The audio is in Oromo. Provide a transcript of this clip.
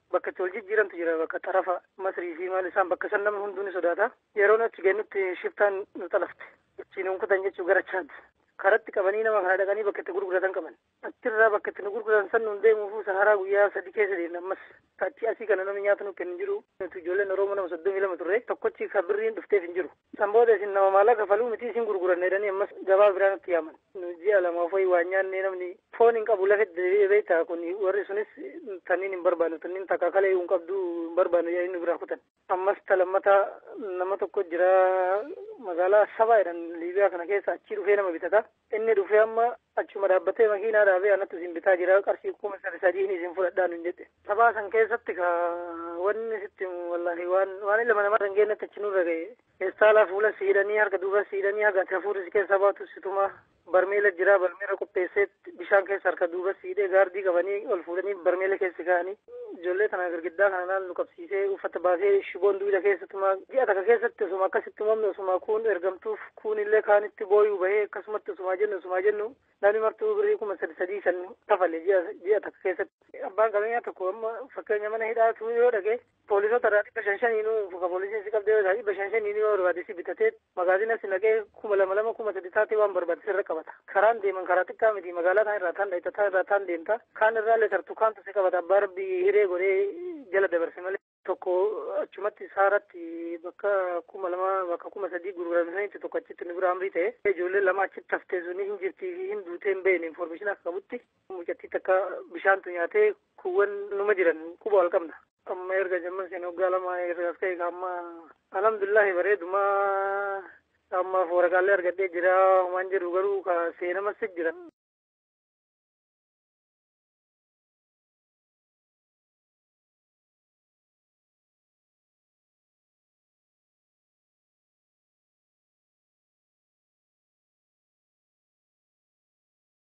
bakka itti wal jijjiirantu jira bakka xarafa masrii fi maal isaan bakka san namni hunduu ni sodaata yeroon achi geennutti shiftaan nu xalafte achiin hunkutan jechuu gara chaad karatti qabanii nama kana dhaqanii bakka itti gurguratan qaban achirraa bakka itti nu gurguratan san nun deemuufu saharaa guyyaa sadi keessa deemna ammas achi asii kana namni nyaata nu kennu jiru nuti ijoolleen oromoo nama soddomii lama turre tokkochi ka birriin dhufteef hin jiru san booda isin nama maallaqa kafaluu miti isin gurguranne jedhanii ammas gabaa biraa nutti yaaman nu ji'a lamaaf wayi waan nyaanne namni foon hin qabu lafet deebi'ee beektaa kun warri sunis tanniin hin barbaannu tanniin takka kalee hin qabdu hin barbaannu jedhanii nu biraa kutan ammas talammata nama tokko jira magaalaa sabaa jedhan liibiyaa kana keessa achii dhufee nama bitata inni dhufee amma achuma dhaabbatee makiinaa dhaabee anatti isin bitaa jira qarshii kuma sadi sadiin isin fudhadhaan hin jedhe sabaa san keessatti ka wanni sitti wallahi waan waan ilma namaa hin geennetti achi nurra ga'e keessaalaa fuula siidhanii harka duuba siidhanii haga ati hafuurri si keessa baatu situma barmeela jira barmeela qopheessee bishaan keessa harka duuba siidhee gaardii qabanii ol fuudhanii barmeela keessa kaa'anii ijoollee kana girgiddaa kana naal nu qabsiisee uffata baasee shiboon duwida keessatuma ji'a takka keessatti osuma akkasitti uumamne osuma kuun ergamtuuf kuun illee kaanitti booyuu bahee akkasumatti osuma jennu osuma jennu namni martuu birrii kuma sadi sadii san kafale ji'a ji'a takka keessatti abbaan qabeenyaa tokko amma fakkeenya mana hidhaatu yoo dhage poolisoota irraa dhibba shan shaniinuu ka poolisiin si qabdee yoo dhibba shan shaniinuu yoo barbaade si bitatee magaazina si naqee kuma lama lama kuma sadi taatee waan barbaade sirra qabata karaan deeman karaa xiqqaa miti magaalaa kaan irraa taan dhayita taan irraa taan deemta kaan irraa illee tartu kaantu si qabata abbaa rabbii hiree godhee jala dabarse malee tokko achumatti saaratti bakka kuma lama bakka kuma sadii gurguramsanitti tokko achitti nu bira amrii ta'e ijoollee lama achitti haftee suni hin jirtii fi hin duutee hin beekne informeeshin akka qabutti mucattii takka bishaantu nyaatee kuuwwan numa jiran quba wal qabna amma erga jamman seen waggaa lama erga as ka'e amma alhamdulillahi bareeduma amma waraqaalee argadhee jira waan jedhu garuu ka seenamas jira